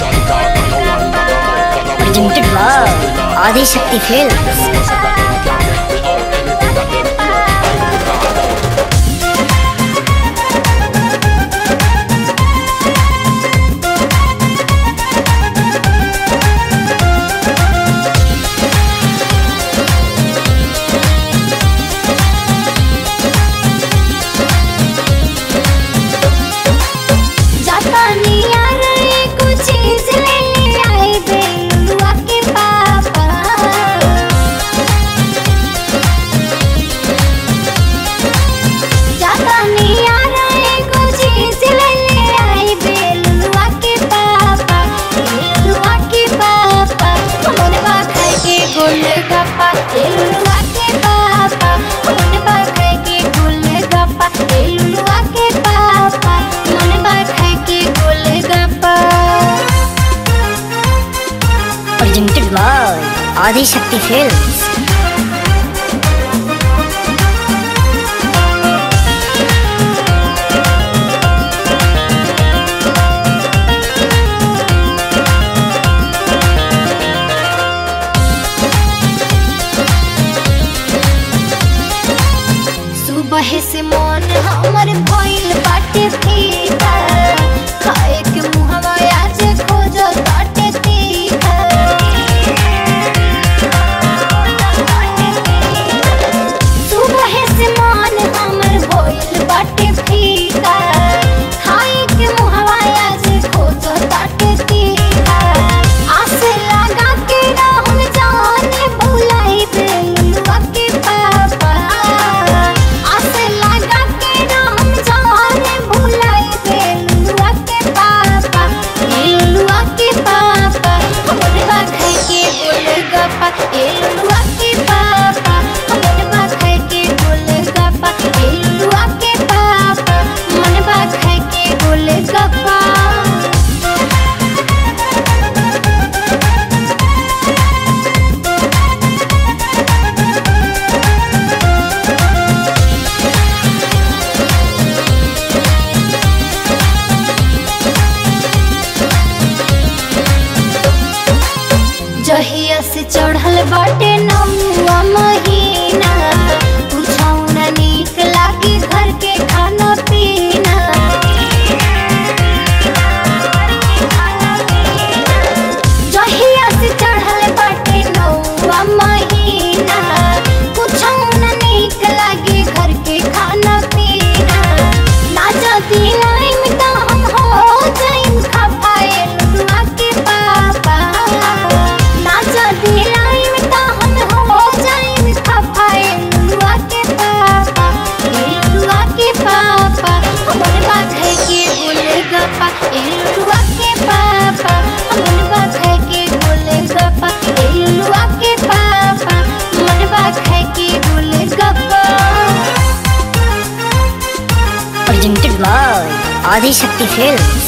Presented by Adi Shakti Films. जापानी यार कुछ चीज ले ले आए बेलुआ के पापा जापानी यार कुछ चीज ले ले आए बेलुआ के पापा बेलुआ के पापा हमने बा खाए के गोलगप्पा बेलुआ के पापा हमने बा खाए के गोलगप्पा बेलुआ के पापा हमने बा खाए के golgappa Presented by Adi Shakti Films. सुबह से मन हमर भइल बाटे फीका खाए के मुहवा आज खोज बाटे तीखा सुबह से मन हमर भइल बाटे फीका खाए के मुहवा आज खोज बाटे तीखा आस लगा के रहम जाने भुलाई बेलुआ के पापा आस लगा के रहम जाने भुलाई बेलुआ के पापा बेलुआ के पापा हमरे बा खाए के गोलगप्पा बेलुआ के पापा हमरे बा खाए के गोलगप्पा बेलुआ के पापा मन बा खाए के गोलगप्पा जहिया से चढ़ल बाटे नौवा महीना कुछौ न नीक लागी घर के खाना पीना जहिया से चढ़ल बाटे नौवा महीना कुछौ न नीक लागी घर के खाना पीना ना जदी लाइम त हम हो जाइम खपाए लुआ के पापा ना जदी लाइम त हम हो जाइम खपाए लुआ के पापा लुआ के पापा हमर बात है के गोलगप्पा लुआ के पापा हमर बात है के गोलगप्पा लुआ के पापा हमर बात है के golgappa Presented by Adi Shakti Films.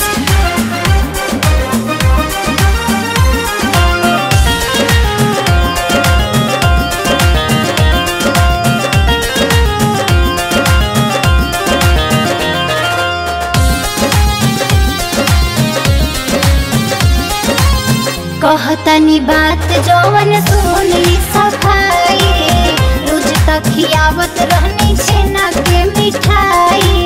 कहतनी बात जवन सुनली सफाई रोज तक खियावत रहनी छेना के मिठाई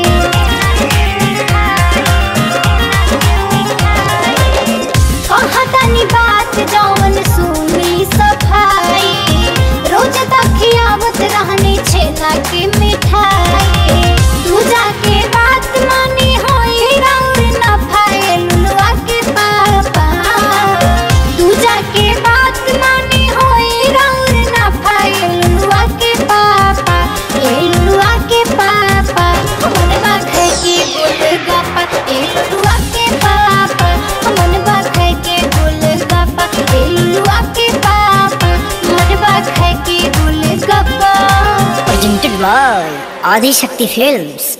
कहतनी बात जवन सुनली सफाई रोज तक खियावत रहनी छेना के मिठाई तू जाके बात मानी होई रंग न फाए लुलुआ के पापा तू जाके बात मानी होई रंग न फाए लुलुआ के पापा ए लुलुआ के पापा हमन बा खाए के गोलगप्पा ए लुलुआ के पापा हमन बा खाए के गोलगप्पा ए लुलुआ के पापा हमन बा खाए के golgappa Presented by Adi Shakti Films.